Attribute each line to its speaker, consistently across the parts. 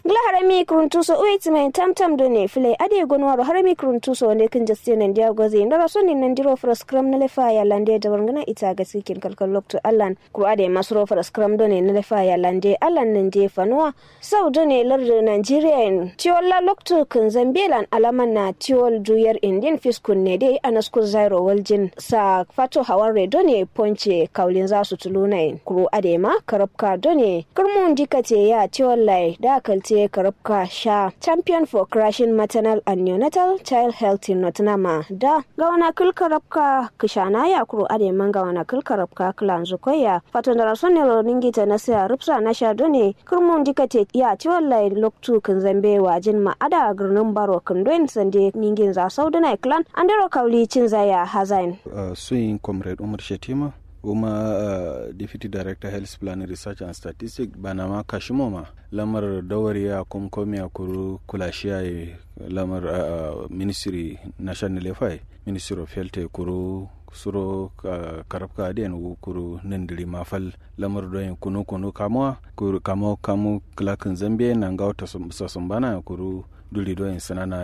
Speaker 1: gla harami kuruntuso uit mai tamtam do ne file ade gonwaro harami kuruntuso ne kin jaste nan dia goze ndara soni nan diro for scrum na lefa ya lande da warngana ita ga sikin kalkal lokto allan ku ade masro for scrum do ne na lefa ya lande allan nan je fanuwa sau do ne lardo nigeria en tiola lokto kin zambelan alaman na tiol duyar indian fiskun ne dai anaskun zairo waljin sa fato hawar do ne ponce kaulin za su tuluna kuro ade ma karabka do ne kurmun dikate ya tiol lai da kalte karabka sha champion for crashing maternal and neonatal child health in nottingham da gawana kul karabka kishana ya kuro ade man gawana kul karabka klan zukoya fato da rason ne ningi ta na sa rupsa na sha do ne kurmun dikate ya tiol lai loktu kan zambe wajin ma ada gurnin baro kundin sande ningin za sauduna clan andero kauli cin zaya hazain
Speaker 2: uh, suyin comrade umar shetima kuma uh, deputy director health plan research and statistics bana ma kashimo ma lamar dawariya kumkomi a kuru kulashiya lamar uh, ministry national efai ministry of health kuru suro uh, karabka adiyan kuru nindiri mafal lamar doyin kunu kunu kamuwa kuru kamo kamu klakin zambia na ngauta sasumbana kuru duli doyin sanana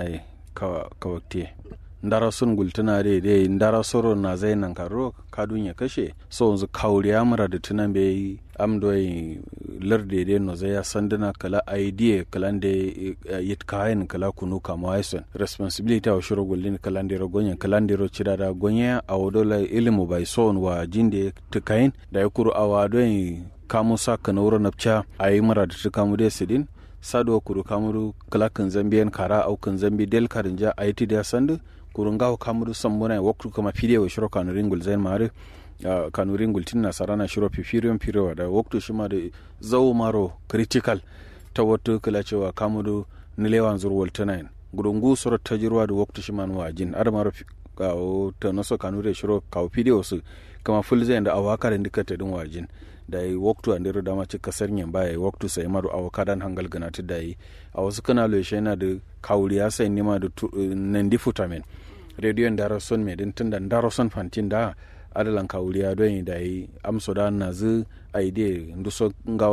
Speaker 2: kawakte ndara sun gultuna de de ndara soro na zai nan karo kadun ya kashe so yanzu kauri amara da tunan bai am doyi larde de no zai sanduna kala idea kala de yit kayan kala kunu kama waison responsibility wa shiro gullin kala de ro gonya kala de ro cira da gonya a wodola ilimu bai son wa jinde tukayin da ya kuru awa doyi kamu sa kana wuro napcha ayi mara da tukamu de sidin sado kuru kamuru kala kan zambiyan kara au kan zambi del karinja ayti da sandu kurungawo kamuru sambuna waktu kama fide wa shiro kanu ringul zain mare uh, kanu ringul tinna sarana shiro pifiriyon pirewa da waktu shima da zau maro critical ta wata kala cewa kamuru nilewan zurwal tunayin gurungu soro tajirwa da waktu shima nuwa jin ada maro kawo ta naso kanu da shiro kawo fide wasu kama ful zain da awakarin duka ta din wajin da yi waktu a ndero dama ci kasar nyan baya yi waktu sai maru a wakadan hangal ganatu da yi a wasu kana lo yana da kawuriya sai nima da nandi futamen rediyon dara son mai din tun da dara son fantin da adalan kawuriya don yi da yi amso da na zu a yi da nduso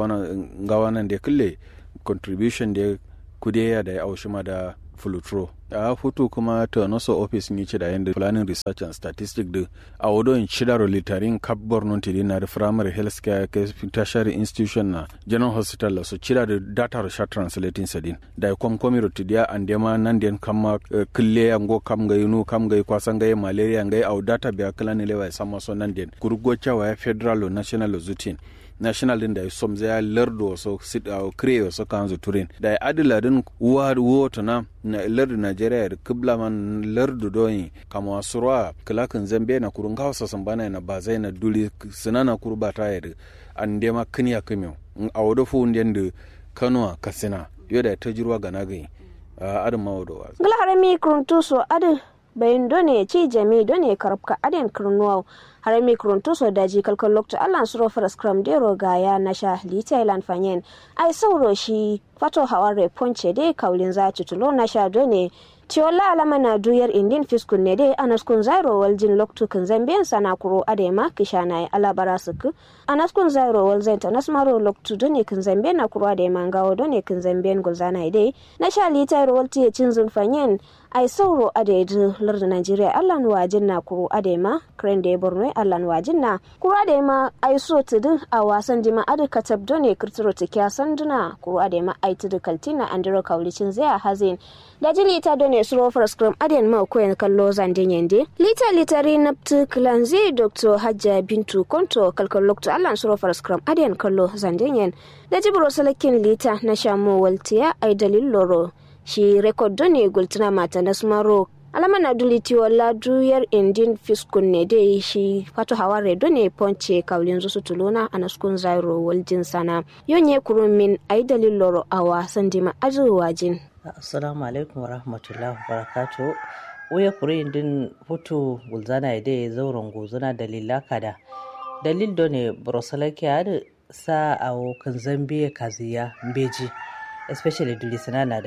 Speaker 2: ngawanan da kulle contribution da kudeya da ya aushi ma da fulutro a hutu kuma ta naso office ni ce da yanda planning research and statistics da a wadon shidaro litarin kap borno tiri na da primary health care tertiary institution na general hospital so cira da data rasha translating sadin da ya kom komi rotidiya an dema nan den kama kille ya ngo kam ga yunu kam ga kwasan ga malaria ga au data biya kala ne lewa sama so nan den kurgo cewa ya federal national zutin national din da ya som zai lardo so sit a kire so kan zu turin da ya adila din uwa wota na na lardo nigeria da kibla man lardo doyi kama wasurwa kilakin zambe na kurun kawo sasan bana na ba zai na duli sinana kurba ta yadda an dema kiniya kimiyyo a wado fu ndiyan da kanuwa kasina yau da ta jirwa ga nagayi adin mawa wa
Speaker 1: gala harami kuruntuso adin bayin done ci jami done karabka adin kurnuwa har mi kuruntu so daji kalkal lokto allan suro fara scrum dero gaya na sha li thailand fanyen ai sauro shi fato haware ponce dai kaulin za tulo na sha done Tiola alama na duyar indin fiskun ne dai anaskun zairo waljin loktu kan zambiyan sana kuro adema kishana ya alabara suku anaskun zairo wal zenta nasmaro loktu done kan zambiyan na kuro adema ngawo done kan zambiyan gulzana dai na sha litar walti ya cin zulfanyen ai sauro adaidu lardin Najeriya allan wajin na kuro adema kren da ya borno allan wajin na kuro adema ai so tudu a wasan dima adu katab done kirtiro tikya sanduna kuro adema ai tudu kaltina andiro kaulicin zai hazin da ji lita done suro scrum aden ma koyan kallo zandin yende lita litari naptu klanzi dr hajja bintu konto kalkal lokto allan suro scrum aden kallo zandin yen da ji buro salakin lita na shamo waltiya ai dalil loro shi rekod ne gultuna mata na smaro alama na duliti wala duyar indin fiskun ne dai shi fato haware ne ponce kaulin zusu tuluna a naskun zairo waljin sana yonye kurumin ai dalil loro a wasan dima azuwajin
Speaker 3: assalamu alaikum wa rahmatullahi wa barakatuh uya kuri din hutu gulzana ide zauren gozuna dalila kada dalil done brosalake ada sa awo kan zambiya kaziya mbeji especially dulisana na da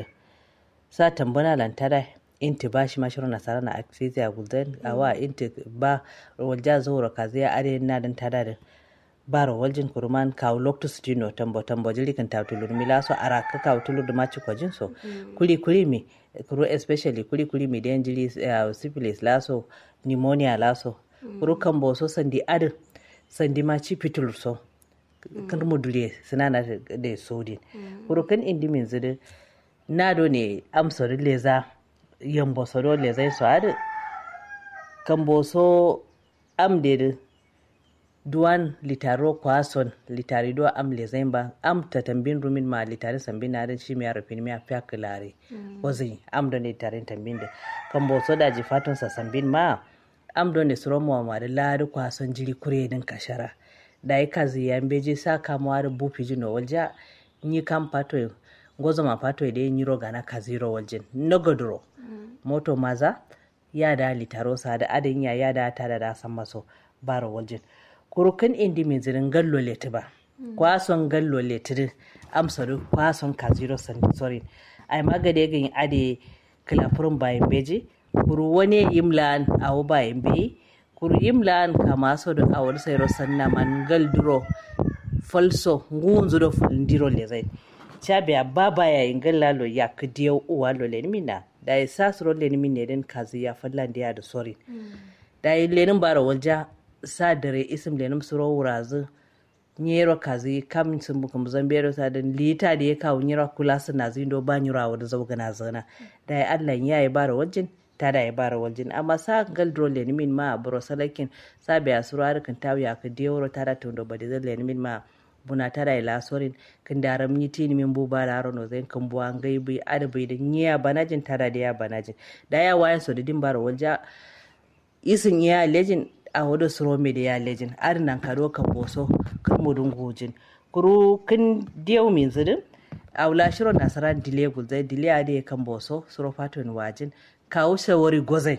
Speaker 3: sa tambana lantara inti ba shi mashirin nasara na akfizi a gulden a wa inti ba walja zuwa kazi ya are na dan tada da baro waljin kuruman kaw loktu stino tambo tambo jili kan tawtulur mi laso ara ka kaw tulur ma ci kwajin so kuli kuli mi kuru especially kuli kuli mi den jili uh, syphilis laso pneumonia laso kuru kan bo so sandi adin sandi ma ci fitul so kan mu dule sinana da sodin kuru kan indi min zidi na do ne amsori leza yambo soro leza so adin kan bo so am de duwan litaro kwason litari do am lezemba am tatambin rumin ma litari sambin na shi mi arafin mi afiya kilare wazi am don litari tambin da kan bo so da jifatun sa sambin ma am don ne suro mu ma da lari kwason jiri kure din kashara da yi kazi ya beji sa kamuwa da bufi jino walja yi kan pato gozo ma pato da yin yiro gana kaziro waljin nogodoro moto maza ya da litaro sa da adin ya ya da ta da san maso baro waljin kurukan indi min zirin gallo leti ba kwason gallo leti amsaru kwason kaziro sorin ai magade gan ade kilafurun bayan beji kuru wani yimlan awu bayan beyi kuru yimlan kama so da awar sayro sanna man galduro falso ngunzu do fulndiro le zai chabe baba ya ingalla lo ya kdiyo uwa lo le mina da isasro le minne den kazi ya fallan da da sorin da lenin bara walja sa dare isim lenum suro wurazu nyero kazi kam sun bukum zambero sa da lita da ya kawo nyero kula suna zindo ba nyura wa da zauga na zana da ya Allah ya yi bara wajin ta da ya bara wajin amma sa gal dro le min ma bro salakin sa be asuro har kan tawi ya ka dewro ta da tondo ba da le min ma buna ta da ila sorin kan daram ni tini min bu ba da rono zai kan buwa ngai bi adabai da nyiya banajin ta da ya banajin da ya wayan so da din bara walja isin ya lejin a wado suro me da ya lejin ar nan karo kan boso kan mudun gojin kuru kin diyo min zidin a wula shiro nasara dile gulzai dile a da kan boso suro faton wajin kawo shawari gozai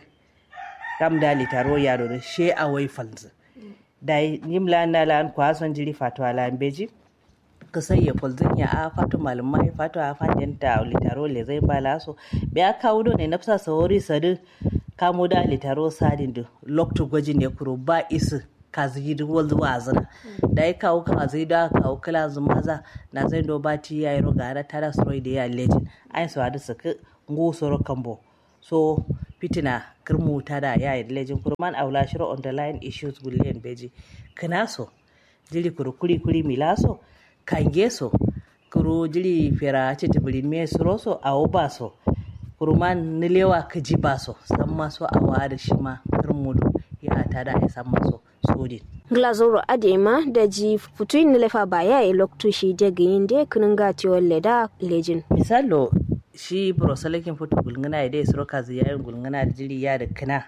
Speaker 3: kam da litaro ya da she a wai falzi da yim la na la an kwason jiri fato ala beji ka sai ya falzin ya a fato malumai fato a fadin ta litaro le zai bala so be a kawo do ne nafsa sawari sadu kamo da litaro sadin da lokto gwaji ne kuro ba isi kazi yi duk wanzu wazina da ya kawo kazi da kawo kala zumaza na zai do ba ti ya yi roga ta da soro da ya lejin an su hadu suka ngo soro kambo so fitina kirmu ta da ya yi lejin kurman aula shiro underline issues gulliyan beji kinaso jiri kuru kuri kuri milaso kangeso kuru jiri fera citibirin me suroso awo baso kurman nilewa ka ji baso san maso a wada shi ma kirmudu ya ta da ya san maso sodin
Speaker 1: glazoro adema da ji futuin nilefa ba ya yi loktu shi daga yin da kunin gatiwar leda lejin
Speaker 3: misalo shi brosalakin fito gulgana ya dai suro kazi yayin gulgana da jiri ya da kina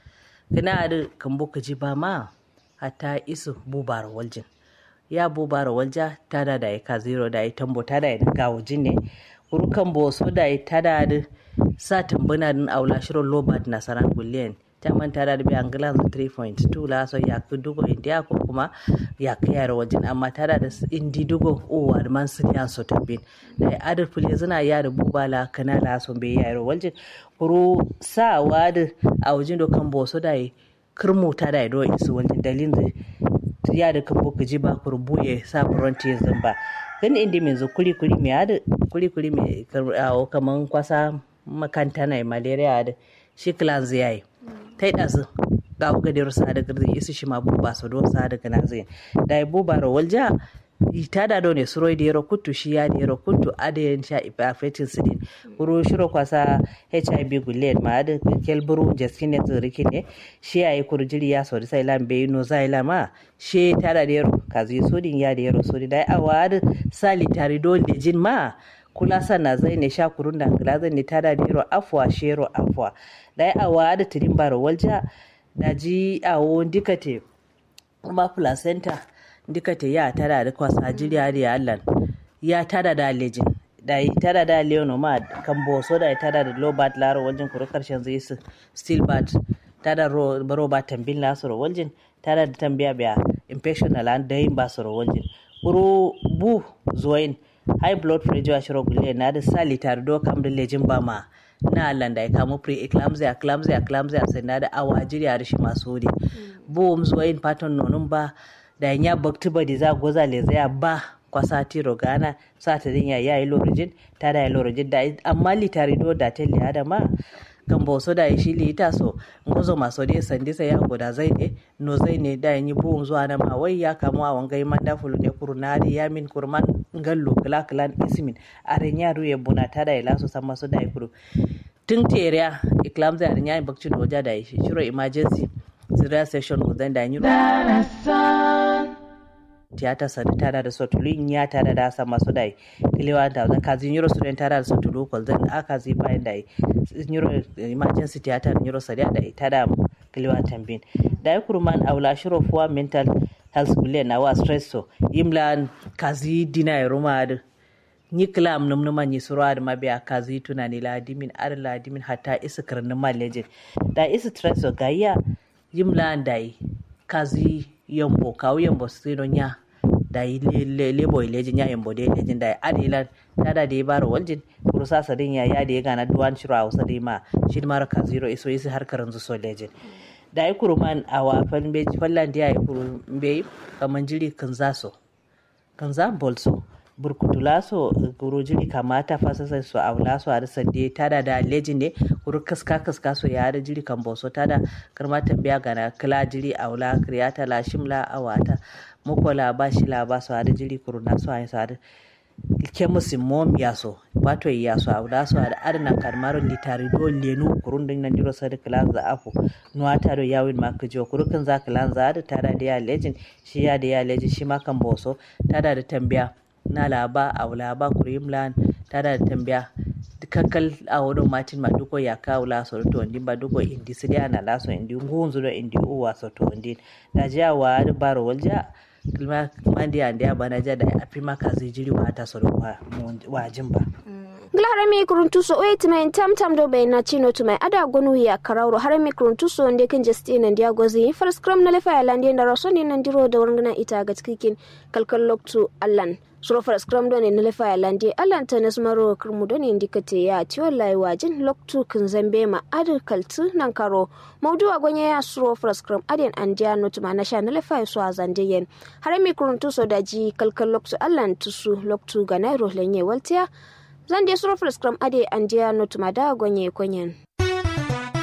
Speaker 3: kina da kambo ka ji ba ma hatta isu bubar waljin ya bubar walja ta da da ya ka zero da ya tambo ta da ya dinga wajin ne kurukan boso da ya ta da sa tambuna din aula shirin lobat nasaran gulliyan ta manta da bi angilan 3.2 la so ya ku dugo india ko kuma ya kayar wajen amma ta da indi dugo o wa man sun ya so tambin da adar fule zina ya da bubala kana la so be ya ro wajen kuru sa wad a wajen do kan boso da kirmu ta da do isu wajen dalin da ya da kan boka ji ba kuru buye sa frontier zamba kan indi min zo kuli kuli me ada kuli kuli me kaman kwasa makanta na malaria da shi clans yayi ta yi ɗazu ga uga da rusa da garzi isu shi ma buba su don sa daga nazin da ya buba ro walja ita da ne suro da yaro kutu shi ya da yaro kutu adayin sha ifafetin sidin kuro shiro kwasa hiv gulen ma da kelburu jaskin ne tsiriki ne shi ya yi kurjiri ya sauri sai lam bai no zai lama shi ta da yaro kazi sodin ya da yaro sodin da ya awa da sali tari dole da jin ma kula sana zai ne sha kurun da hankala zai ne ta da yaro afwa shero afwa da ya awa da tirin baro walja da ji awo dikate kuma placenta dikate ya tada da kwasa jiriya da allan ya tada da lejin da yi tada da leono ma kan boso da ya tada da lobat laro waljin kuru karshen zai su steel bat tada baro ba tambin lasoro waljin tada da tambiya biya infection na lan da yin ba soro waljin kuru bu zuwain high blood pressure shiro gulle na da sali tare do kam da lejin ba ma na Allah da ya kamo pre eclampsia eclampsia eclampsia sai na da awa jiri a rishi masu wuri bo mu zuwa yin fatan nonun ba da ya bakti ba di za goza le zaya ba kwasa tiro gana sa ta din ya yi lorojin ta da ya lorojin da amma litari do da telle adama kan boso da shi lita so ngozo maso de sandi sai ya goda zai ne no zai ne da yi buun zuwa na ma wai ya kamu a wangai manda fulu ne kurunari ya min kurman ngallo kala kala ismin aren ya ruye buna ta da ila so san maso da kuru tun teriya iklam zai aren ya bakci da waja da shi shiro emergency serious session gudan da yi tiyata sani tada da sotulu in ya tada da sa masu dai kilewa da zan kazi euro student tada da sotulu kol zan aka zi bayan dai euro emergency tiyata euro sadia da tada kilewa tambin da kurman aula shiro fuwa mental health bule na wa stress so imlan kazi dina ya ruma da ni klam num numa ni surwa da mabiya kazi tunani la dimin ar la dimin hatta isa karnin malejin da isa stress so gayya yimlan dai kazi yambo kawo yambo sino nya da yi lebo ilejin ya yambo da ilejin da ad ilan tada da ya baro waljin kurusa sadin ya ya da ya gana duwan shiro a wasa da ma shi mara ka zero iso isi har karin zuso lejin da ya kuru man a wafan beji fallan da ya yi kuru bai kaman jiri kan zaso kan za bolso burkutula so kuru jiri kamata fasasa so a wula so a da sande tada da lejin ne kuru kaska kaska so ya da jiri kan boso tada karma tambaya gana kila jiri a wula kriyata la shimla a wata mukola ba shi la ba so a da jiri kuru na so a yi so a da ke musu mom ya so wato ya so a wula so a da adana karmaro litari do lenu kurun din nan jiro sa da kilan za afu nuwa ta do yawin ma kajo kuru kan za kilan za da tada da ya lejin shi ya da ya lejin shi ma kan boso tada da tambaya na laba a laba kurimlan tada da tambaya kakkal a wurin martin ma duko ya kawo laso to ndi ba duko indi sidia na laso indi ngunzu do indi uwa so to ndi da jiya wa da baro walja kilma mandi ande abana ja da afi maka zai jiri wa ta so wa wa jimba
Speaker 1: Glarami kuruntuso oye timayin tam tam do bai na chino tumai ada gonu ya karauro harami kuruntuso nde kan jesti nan dia gozi first cram na lefa ya lande da raso ne nan diro da warngana ita ga cikin kalkal loktu allan suro first cram do ne na lefa ya lande allan ta nas maro kurmu do ne indikate ya ti wallahi wajin loktu kin zambe ma adu kaltu nan karo maudu a gonye ya suro first cram aden an dia no tuma na sha na lefa ya so a zande yen harami kuruntuso da ji kalkal loktu allan tusu loktu ga nairo lenye waltiya zan je suro scrum ade an jiya no tumada gonye konyen